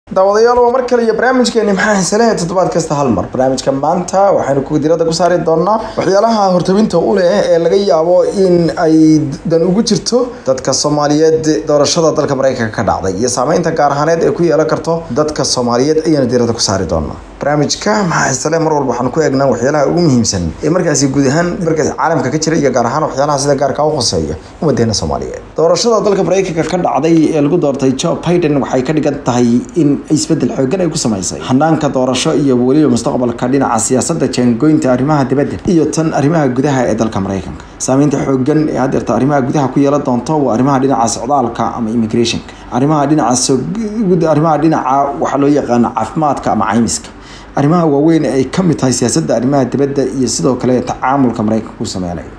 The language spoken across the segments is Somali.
daawadayaal waa mar kale iyo barnaamijkeeni maxaa xiisalehe toddobaad kasta hal mar barnaamijka maanta waxaynu ku diradda ku saari doonaa waxyaalaha hortabinta u leh ee laga yaabo in ay dan ugu jirto dadka soomaaliyeed doorashada dalka mareykanka ka dhacday iyo saameynta gaar ahaaneed ee ku yeelan karto dadka soomaaliyeed ayaanu diradda ku saari doonaa barnaamijka maxaa xiisale mar walba waxaanu ku eegnaa waxyaalaha ugu muhiimsan ee markaasi guud ahaan markaasi caalamka ka jira iyo gaar ahaan waxyaalaha sida gaarka u khuseeya ummadeena soomaaliyeed doorashada dalka mareykanka ka dhacday ee lagu doortay joe biden waxay ka dhigan tahay in isbedel xoogan ay ku samaysay hanaanka doorasho iyo weliba mustaqbalka dhinaca siyaasadda jaangoynta arrimaha dibadda iyo tan arrimaha gudaha ee dalka mareykanka saameynta xoogan ee haddeerta arrimaha gudaha ku yeelan doonto waa arrimaha dhinaca socdaalka ama immigrationka arrimaha dhinaca arrimaha dhinaca waxaa loo yaqaana caafimaadka ama caymiska arrimaha waaweyn ay ka mid tahay siyaasadda arrimaha dibadda iyo sidoo kale tacaamulka mareykanka u sameynayo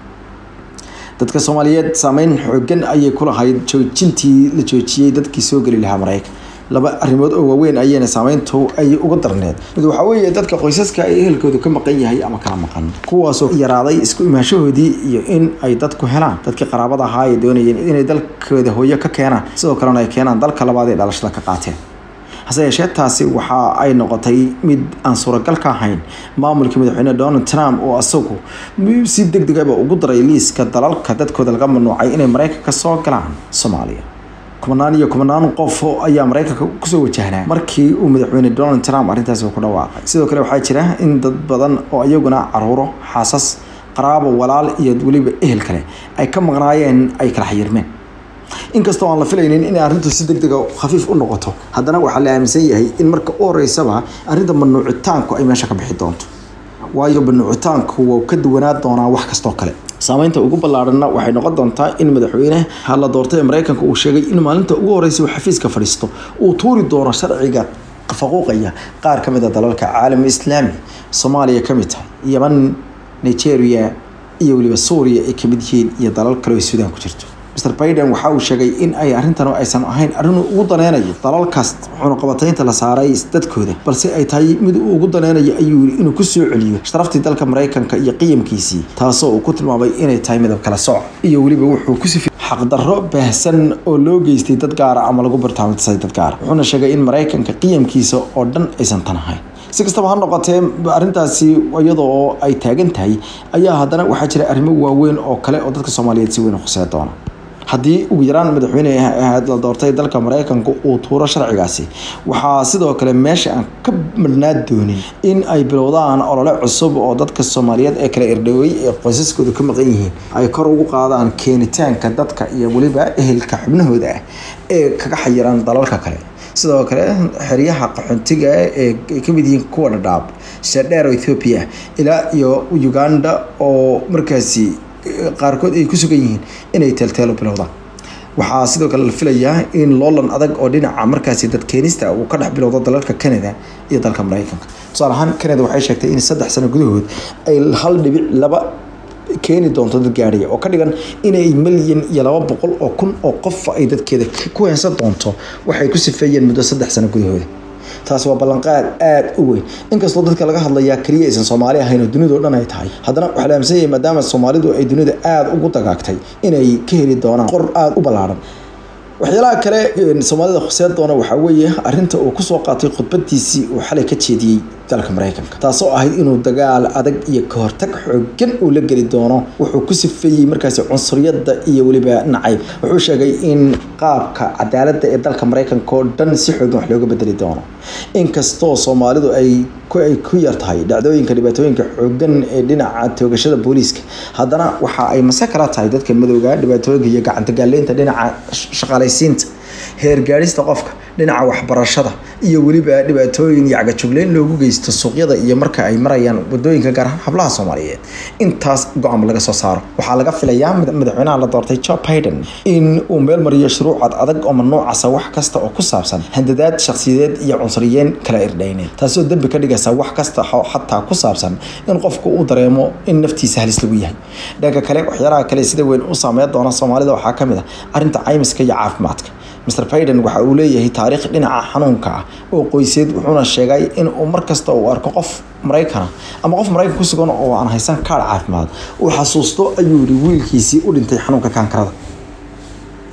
dadka soomaaliyeed saameyn xoogan ayay ku lahayd joojintii la joojiyey dadkii soo geli lahaa mareykan laba arrimood oo waaweyn ayayna saameyntu ay uga darneed mid waxaa weeye dadka qoysaska ay ehelkoodu ka maqan yahay ama kala maqan kuwaasoo yaraaday isku imaashahoodii iyo in ay dadku helaan dadkii qaraabada ahaa ay doonayeen inay dalkooda hooyo ka keenaan sidoo kalena ay keenaan dalka labaad ee dhalashada ka qaateen hase yeeshee taasi waxa ay noqotay mid aan suuragal ka ahayn maamulkii madaxweyne donald trump oo isagu si deg degaba ugu daray liiska dalalka dadkooda laga mamnuucay inay mareykanka soo galaan soomaaliya kumanaan iyo kumanaan qof ayaa mareykanka kusoo wajahnaa markii uu madaxweyne donald trump arrintaasi ku dhawaaqay sidoo kale waxaa jira in dad badan oo iyaguna caruuro xaasas qaraabo walaal iyo weliba ehel kale ay ka maqnaayeen ay kala xayirmeen inkastoo aan la filaynin inay arrintu si deg dega khafiif u noqoto haddana waxaa la aaminsan yahay in marka u horeysaba arrinta mamnuucitaanku ay meesha ka bixi doonto waayo mamnuucitaanku waa ka duwanaa doonaa wax kastoo kale saameynta ugu ballaadhanna waxay noqon doontaa in madaxweyne la doortay ee mareykanka uu sheegay in maalinta ugu horeysa uu xafiiska fadhiisto uu tuuri doono sharciga faquuqaya qaar ka mid a dalalka caalam islaami soomaaliya ka mid tahay yeman nigeria iyo weliba suuriya ay kamid yihiin iyo dalal kale oo suudaan ku jirto mr biden waxa uu sheegay in ay arrintan aysan ahayn arrin ugu daneynayo dalalkaas wuxuuna qabataynta la saaray dadkooda balse ay tahay mid uu ugu daneynayo ayuu yii inuu ku soo celiyo sharaftii dalka mareykanka iyo qiyamkiisii taasoo uu ku tilmaamay inay tahay midab kala sooc iyo weliba wuxuu ku sifi xaqdarro baahsan oo loo geystay dad gaara ama lagu bartaamintasay dad gaara wuxuuna sheegay in mareykanka qiyamkiisa oo dhan aysan tan ahayn si kastaba ha noqotee arrintaasi iyadoo ay taagan tahay ayaa haddana waxaa jira arrimo waaweyn oo kale oo dadka soomaaliyeed si weyn u khusee doona haddii ugu yaraan madaxweyne ahayd la doortay dalka mareykanka uu tuuro sharcigaasi waxaa sidoo kale meesha aan ka madhnaa doonin in ay bilowdaan olole cusub oo dadka soomaaliyeed ee kala irdhowey ee qoysaskooda ka maqan yihiin ay kor ugu qaadaan keenitaanka dadka iyo weliba ehelka xubnahooda ah ee kaga xayiran dalalka kale sidoo kale xeryaha qaxoontiga ee ay kamid yihiin kuwa dhadhaab shadheer oo ethoopia ilaa iyo uganda oo markaasi qaarkood ay ku sugan yihiin inay teelteelo bilowdaan waxaa sidoo kale la filayaa in loolan adag oo dhinaca markaasi dad keenista uu ka dhex bilowdo dalalka canada iyo dalka mareykanka tusaale ahaan canada waxay sheegtay in saddex sano gudahood ay hal dhibic laba keeni doonto dad gaadhiya oo ka dhigan inay milyan iyo laba boqol oo kun oo qof ay dadkeeda ku heensan doonto waxay ku sifeeyeen muddo saddex sano gudahooda taas waa ballanqaad aada u weyn inkastoo dadka laga hadlayaa keliya aysan soomaali ahayn oo dunida o dhan ay tahay haddana waxaa la aaminsan yahay maadaama soomaalidu ay dunida aada ugu dagaagtay inay ka heli doonaan qor aada u ballaadhan waxyaalaha kale soomaalida khuseen doona waxaa weeye arrinta uu kusoo qaatay khudbadiisii uu xalay ka jeediyey dalka mareykanka taasoo ahayd inuu dagaal adag iyo kahortag xoogan uu la geli doono wuxuu ku sifeeyey markaasi cunsuriyadda iyo weliba nacayb wuxuu sheegay in qaabka cadaaladda ee dalka mareykanka oo dhan si xoogan wax looga bedeli doono inkastoo soomaalidu ay ay ku yar tahay dhacdooyinka dhibaatooyinka xoogan ee dhinaca toogashada booliiska haddana waxa ay mase kala tahay dadka madowga dhibaatooyinka iyo gacantagaaleynta dhinaca shaqaalaysiinta heergaadhista qofka dhinaca waxbarashada iyo weliba dhibaatooyin iyo cagajugleyn loogu geysto suuqyada iyo marka ay marayaan wadooyinka gaar ahaan hablaha soomaaliyeed intaas go-aan laga soo saaro waxaa laga filayaa madaxweynaha la doortay joe biden in uu meel mariyo shuruucad adag oo mamnuucasa wax kasta oo ku saabsan handadaad shakhsiyadeed iyo cunsuriyeen kala irdhayneed taasoo dembi ka dhigaysa wax kasta xataa ku saabsan in qofku uu dareemo in naftiisa halis lagu yahay dhanka kale waxyaalaha kale sida weyn u saameyn doona soomaalida waxaa kamid ah arrinta caymiska iyo caafimaadka mr biden waxa uu leeyahay taariikh dhinaca xanuunka ah oo qoyseed wuxuuna sheegay in uu markasta uu arko qof maraykana ama qof maraykan ku sugan oo aan haysan kaadh caafimaad uu xasuusto ayuu yihi wiilkiisii u dhintay xanuunka kaankarada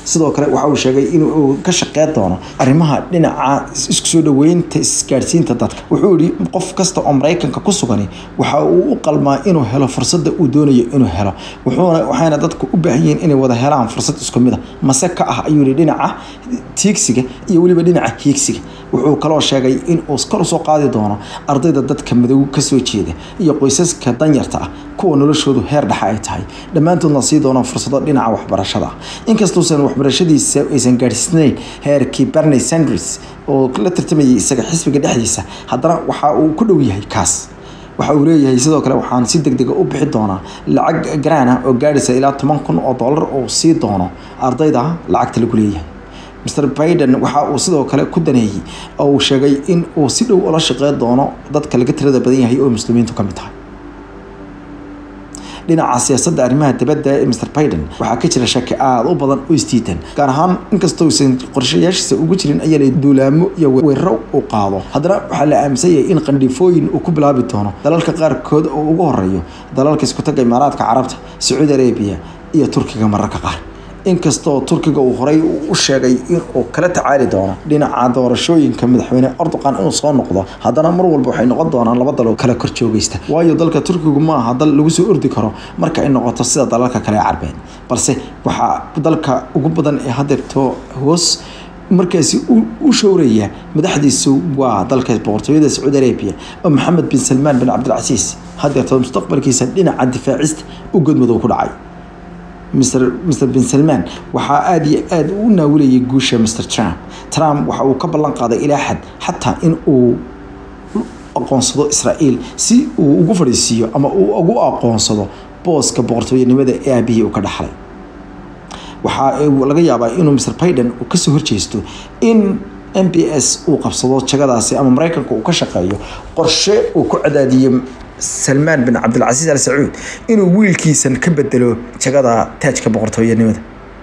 sidoo kale waxa uu sheegay inuu ka shaqeyn doono arrimaha dhinaca isku soo dhaweynta isgaadhsiinta dadka wuxuu yihi qof kasta oo maraykanka ku sugani waxa uu u qalmaa inuu helo fursadda uu doonayo inuu helo wuxuuna waxayna dadku u baahan yihiin inay wada helaan fursad isku mid a mase ka ah ayuu yihi dhinaca tiigsiga iyo weliba dhinaca hiigsiga wuxuu kaloo sheegay in uu kor usoo qaadi doono ardayda dadka madow kasoo jeeda iyo qoysaska danyarta ah kuwa noloshoodu heer dhexa ay tahay dhammaantoodna sii doonaan fursado dhinaca waxbarashada inkastuusan waxbarashadiisa aysan gaadhsiisnayn heerkii barney sanders oo la tartamayay isaga xisbiga dhexdiisa haddana waxa uu ku dhow yahay kaas waxa uu leeyahay sidoo kale waxaan si deg dega u bixi doonaa lacag garaana oo gaadhaysa ilaa toban kun oo dollar oo sii doono ardayda lacagta lagu leeyahay mr biden waxa uu sidoo kale ku daneeyey oo uu sheegay in uu si dhow ula shaqeyn doono dadka laga tirada badan yahay oo muslimiintu ka mid tahay dhinaca siyaasadda arrimaha dibadda ee mr biden waxaa ka jira shaki aada u badan oo isdiidan gaar ahaan inkastousan qorshayaashiisa ugu jirin ayaa la duulaamo iyo weeraro uu qaado haddana waxaa la aaminsan yahay in qandhifooyin uu ku bilaabi doono dalalka qaarkood oo ugu horeeyo dalalka iskutaga imaaraadka carabta sacuudi arabiya iyo turkiga mararka qaar inkastoo turkiga uu horey u sheegay inuu kala tacaali doono dhinaca doorashooyinka madaxweyne erdoqan inuu soo noqdo haddana mar walba waxay noqon doonaan laba dal oo kala kor joogaysta waayo dalka turkigu ma aha dal lagu soo ordi karo marka ay noqoto sida dalalka kale ee carbeed balse waxaa dalka ugu badan ee hadeerto hoos markaasi u showraya madaxdiisu waa dalka boqortooyada sacuudi arabia oo maxamed bin salmaan bin cabdilcasiis hadeerto mustaqbalkiisa dhinaca difaacista u godmadow ku dhacay mr mr bin salman waxaa aada iyo aada u naawilayay guusha mr trump trump waxa uu ka ballan qaaday ilaa xad xataa in uu aqoonsado israa'iil si uu ugu fadhiisiiyo ama uu ugu aqoonsado booska boqortooyanimada ee aabihii uu ka dhaxlay waxaa laga yaabaa inuu mr biden uu kasoo horjeesto in m b s uu qabsado jagadaasi ama maraykanka uu ka shaqeeyo qorshe uu ku cadaadiyo salmaan bin cabdilcasiis al sacuud inuu wiilkiisan ka bedelo jagada taajka boqortooyanimada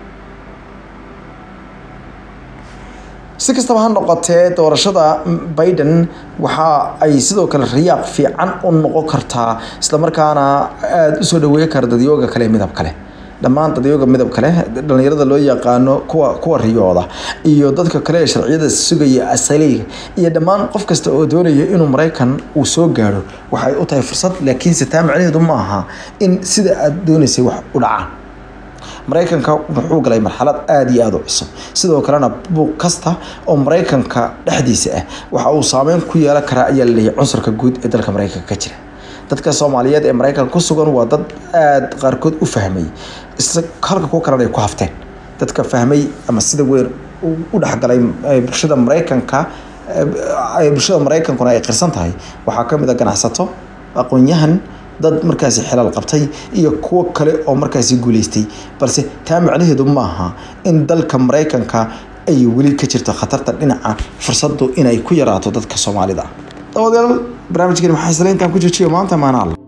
si kastaba ha noqotee doorashada biden waxa ay sidoo kale rayaaq fiican u noqon kartaa islamarkaana aada usoo dhaweey kara dadyooga kale midab kale dhammaan dadyooga midab kale dhalinyarada loo yaqaano kuwa kuwa riyooda iyo dadka kale ee sharciyada sugaya asaliga iyo dhammaan qof kasta oo doonaya inuu maraykan uu soo gaadho waxay u tahay fursad laakiinse taa macnaheedu ma aha in sida aada doonaysay wax u dhacaan maraykanka wuxuu galay marxalad aada iyo aada u cusub sidoo kalena buuq kasta oo maraykanka dhexdiisa ah waxa uu saameyn ku yeelan karaa ayaa laleeyahay cunsurka guud ee dalka maraykanka ka jira dadka soomaaliyeed ee maraykanka ku sugan waa dad aada qaarkood u fahmay halka kuwa kalena ay ku hafteen dadka fahmay ama sida weyn u dhexgalay bulshada maraykanka bulshada maraykankuna ay qirsan tahay waxaa kamid a ganacsato aqoon-yahan dad markaasi xilal qabtay iyo kuwo kale oo markaasi guuleystay balse taa macnaheedu maaha in dalka maraykanka ay weli ka jirto khatarta dhinaca fursadu inay ku yaraato dadka soomaalida dabadeed barnaamijkeeni maxaa isla intaan ku joojiyo maanta maanaal